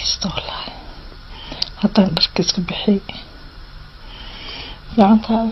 haysto wallaahi haddaan dharka iska bixiyay gacantaada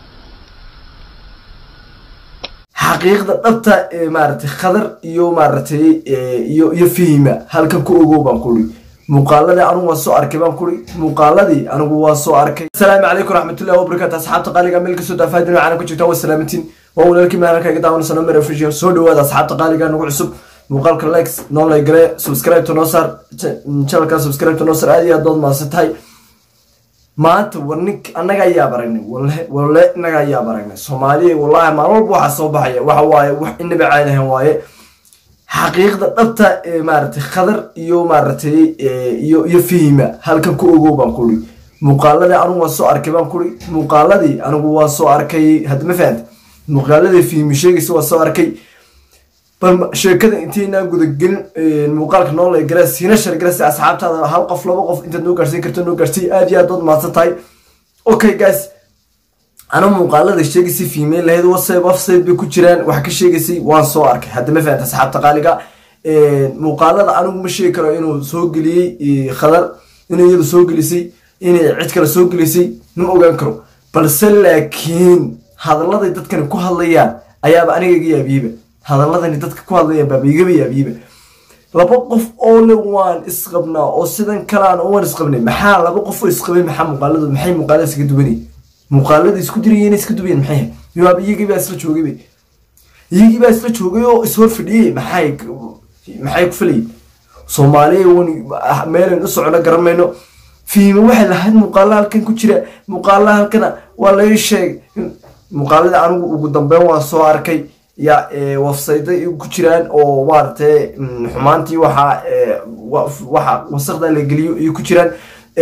xaqiiqda dhabta ee maaragtay khadar iyo maaragtay iyo iyo fihima halkan ku ogow baan kuri muuqaaladii anigu waa soo arkay baan kuri muuqaaladii anigu waa soo arkay asalaamu calaykum raxmatullahi wabarakaatu asxaabta qaaliga meel kasoo daafaadin waxaana ku jirtaa waa salaamatiin waa walaalkii meelan kaga daawanaysa mer official soo dhawaada asxaabta qaaliga nagu cusub muuqaalka likes noo like gale subscribe to noo saar channelka subscribe to noo saar aad iyo aad dood maasan tahay maanta war nink annaga ayaab aragnay walle walle innaga ayaab aragnay soomaaliya wallahi maalin walba waxaa soo baxaya waxa waaye wax inaba caadahan waaye xaqiiqda dhabta ee maaragtay khadar iyo maaragtay iyo iyo fihima halkan ku ogow baan kuri muuqaaladii anigu waa soo arkay baan kuri muuqaaladii anigu waa soo arkay hadda ma fahanta muuqaaladii fihimi sheegaysa waa soo arkay bal sheekada intaynaan gudagelin muuqaalka noole gala siina shargala si asxaabtaada hal qof laba qof intaad noo gaarsiin karto noo gaarsiy aad iyo aad dood mahadsan tahay okay guys ana muuqaalada sheegaysay female lahayd whatsapp website bay ku jiraan wax ka sheegaysay waan soo arkay hadda ma fahanta asxaabta qaaliga muuqaalada anigu ma sheegi karo inuu soo geliyey khadar inuu iyadu soo gelisay inay cid kale soo gelisay ma ogaan karo balse laakiin hadalladay dadkani ku hadlayaan ayaaba aniga iga yaabiyeyba hadaladani dadka ku hadlaya baaba igaba yaabiyiba laba qof oo le waan isqabnaa oo sidan kalaan waan isqabnay maxaa laba qof oo isqabay maxaa muuqaaladu maxay muuqaalada iska duwanay muuqaalada isku dirayeen iska duwayen maxay yaaba iyagii baa isla joogayba iyagii baa isla joogay oo ishor fadhiyey maxay maxay ku falayay soomaaliya wani meelan u socono garan mayno fiima waxay lahayd muuqaala halkan ku jira muuqaala halkana waa laga sheegay muuqaalada anigu ugu dambeyn waan soo arkay ya wafsayda ku jiraan oo maaragtay xumaantii waxa waxa wasaqda la geliyo iyo ku jiraan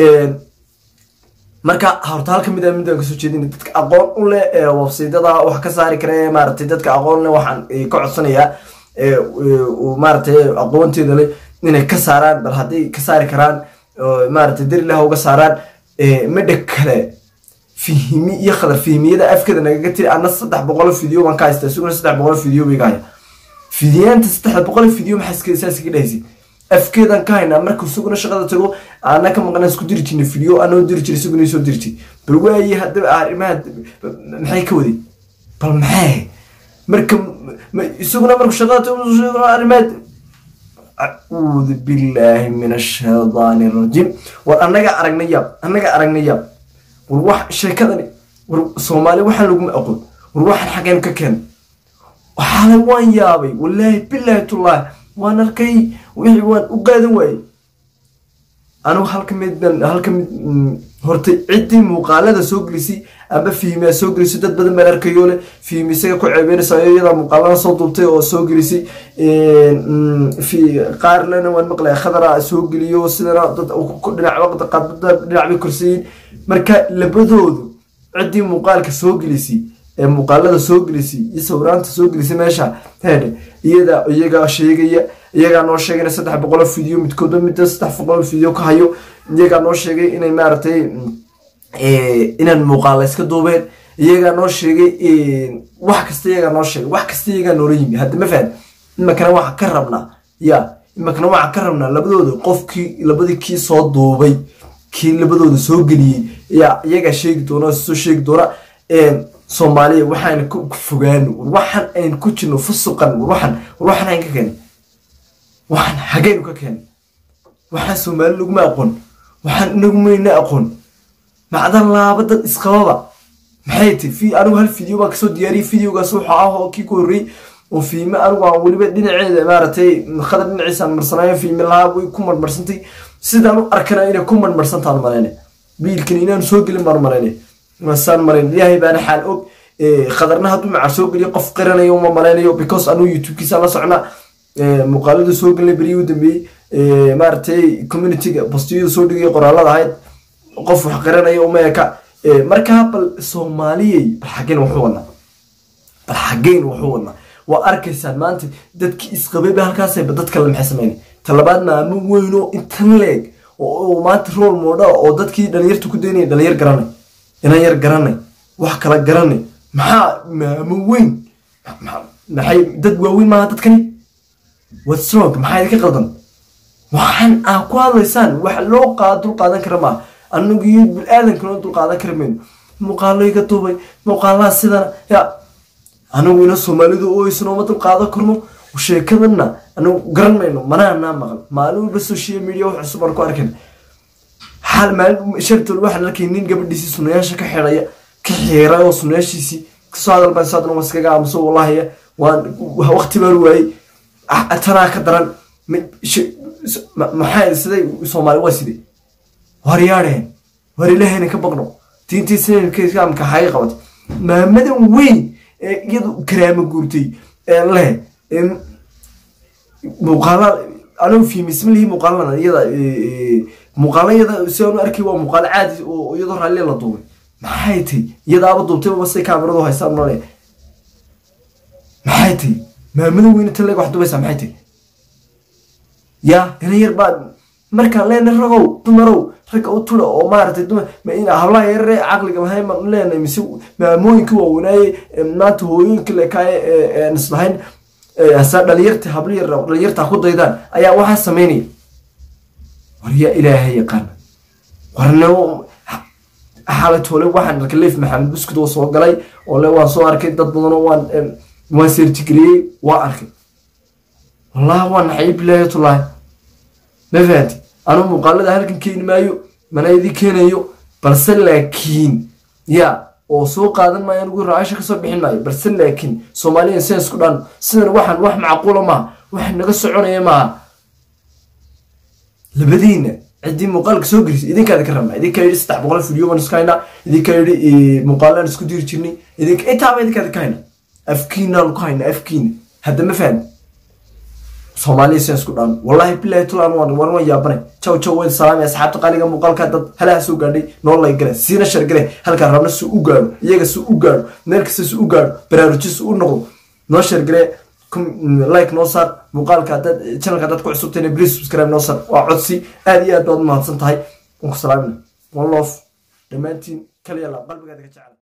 marka horta halka mid midaan kasoo jeedin dadka aqoon u leh wafsaydada wax ka saari kara maaragtay dadka aqoon leh waxaan ka codsanayaa maaragtay aqoonteeda leh inay ka saaraan bal hadday ka saari karaan maaragtay darilaha uga saaraan midha kale fihimi iyo khadar fihimiyada afkeeda nagaga tiri ana saddex boqol video baan ka haysta isaguna saddex boqol video bay gahaya fidiyaanta saddex boqol video maxaa saas iga dhahaysa afkeedan ka haynaa marka isaguna shaqada tago ana ka maqnaa isku diri jirnay video anoo diri jiray isaguna soo diri jiray bal waaye haddaba arrimaha maxay ka waday bal maxay marka isaguna marku shaqada tago arrimaha acuudu billaahi min ashaydaani arajiim war annaga aragnay yaab annaga aragnay yaab war wax sheekadani war soomaali waxaan laguma aqoon war waxaan xageen ka keenay waxaale waan yaabay wallaahi bilaahi tullaahi waan arkay wixii waan u qaadan waayey anigu halka mid halka mid horta ciddii muuqaalada soo gelisay amba fiimiyaa soo gelisay dad badan baan arkayo leh fiimi isaga ku ceebeynaysa iyadaa muuqaalada soo duubtay oo soo gelisay qaarlena waan maqlaya khadara soo geliyo sidana dad dhinac qaadbada dhinac bay korsayiin marka labadoodu ciddii muuqaalka soo gelisay ee muuqaalada soo gelisay iyo sawiraanta soo gelisay meesha heedhe iyada iyagaa sheegaya iyagaa noo sheegay in saddex boqol video midkoodba midda saddex boqol video ka hayo iyagaa noo sheegay inay maaragtay inaan muuqaala iska duubeen iyagaa noo sheegay wax kasta iyagaa noo sheegay wax kasta iyagaa noola yimi hadda ma fahad imakana waxaa ka rabnaa ya imakana waxaa ka rabnaa labadooda qofkii labadii kii soo duubay kii labadooda soo geliyey ya iyagaa sheegi doona soo sheegi doona soomaaliya waxaan ku fogaano war waxaan ayn ku jirno fusuqan war waxaan war waxaan ayn ka keenay waxaan xageynu ka keenay waxaan soomaali laguma aqoon waxaan inagumayna aqoon macdan laaba dad isqababa maxay tahy fi anigu hal video baa kasoo diyaariyay videogaas wuxuu ah oo kii ku horreeyey oo fiime anigu aan weliba dhinaceeda maaragtay khadar dhinaciisaan marsanaayo fiime lahaa way ku marmarsantay sidaan u arkana inay ku marmarsantaan malayne wiilkan inaanu soo gelin baan malayne masaan malayn ilaahay baana xaal og khadarna hadduu maca soo geliyo qof qiranayo uma malaynayo because anuu youtubekiisa la socnaa muuqaalada soo gelnay beriyii u dambeeyey maaragtay communityga bostiyada soo dhigay qoraalada ahayd qof wax qiranayo uma eka markaa bal soomaaliyey bal xaggeen wuxuu wadnaa bal xaggeen wuxuu wadnaa waa arkaysaan maanta dadkii isqabayba halkaasayba dad kale maxay sameynay talabaad maamo weynoo intan leeg oo maanta rool moodha oo dadkii dhalinyarta ku daynaya dhalinyar garanay inan yar garanay wax kala garanay maxaa maamo weyn maxay dad waaweyn maaha dadkani what's wrong maxaa idinka qaldan waxaan aa ku hadlaysaan wax loo qaad dul qaadan kara maaha anagu iyo bil-aadankana dul qaadan kara mayno muuqaalo iga duubay muuqaalaha sidana ya anagu ina soomaalidu ooysano ma dul qaadan karno sheekadana anagu garan mayno manaanaa maqal maalin walba social media wax cusub aan ku arkayna xaal maalin shartool waxaan arkay nin gabadhiisii sunayaasha ka xidhaya ka xiiray oo sunayaashiisii kasoo hadal baan soo hadlan iskaga aamuso wallahi waan waqti baan waayey tanaa ka daran maxay siday soomaali waa sidee waryaadheen war ilahayna ka baqno diintii sinamka xaga qabatay maamadan weyn ee iyadu karaama guurtay ee leh muuqaala anigu fiimismalihi muuqaalana iyada muuqaala iyada si aanu arkay waa muuqaalo caadi oo iyadoo raalli la duubay maxay tay iyadaaba duubtay basay kaamiradu haystaan male maxay tay maamada weyne tan leeg wax dubaysaa maxay tay ya ina yar baa markaan leenay ragow dumarow ragga u tula oo maaragtay dumar hablaha yarare caqliga mahay maan leenay mise maamooyinka waawanaaye maanta hooyooyinka lekaaye islahayn hasa dhalinyarta habliyar dhalinyarta ku daydaan ayaa waxaa sameynaya war yaa ilaahay yaqaana warne xaalay toole waxaan arkay leif maxamed buskud oo soo galay oo le waan soo arkay dad badan oo waan waan seertigeliyey waa arkay wallahi waa naxay bilaahi tullaahi ma fahanti anu muuqaalada halkan keeni maayo mana idin keenayo balse laakiin ya oo soo qaadan maayo anigu raaasha kasoo bixin maayo balse laakiin soomaaliya sidan isku dhaan sidan waxaan wax macquula maaha wax naga soconaya maaha labadiina ciddii muuqaalka soo gelisay idinkaada ka rabnaa idinkaa yidhi saddex boqol video baan isku haynaa idinkaa yidhi muuqaalaan isku diri jirnay idinka intaaba idinkaada ka haynaa afkiinaan ku haynaa afkiina hadda ma fahan soomaaliya sidan isku dhaan wallahi bilahi tulaan waan waan waan yaabanay jaw jaw weyn salaami asxaabta qaaliga muuqaalka dad halaha soo gaadhay noo lay gale siina shar gale halkaa rabna si u gaadho iyaga si u gaadho meel kasta si u gaadho baraarujis u noqdo noo shar gale like noo saar muuqaalka dad channelka dad ku cusubtayna please subscribe noo saar waa codsi aad iyo aad baad u mahadsan tahay waan ku salaamina one love dhammaantiin kaliya la qalbigaada ka jecel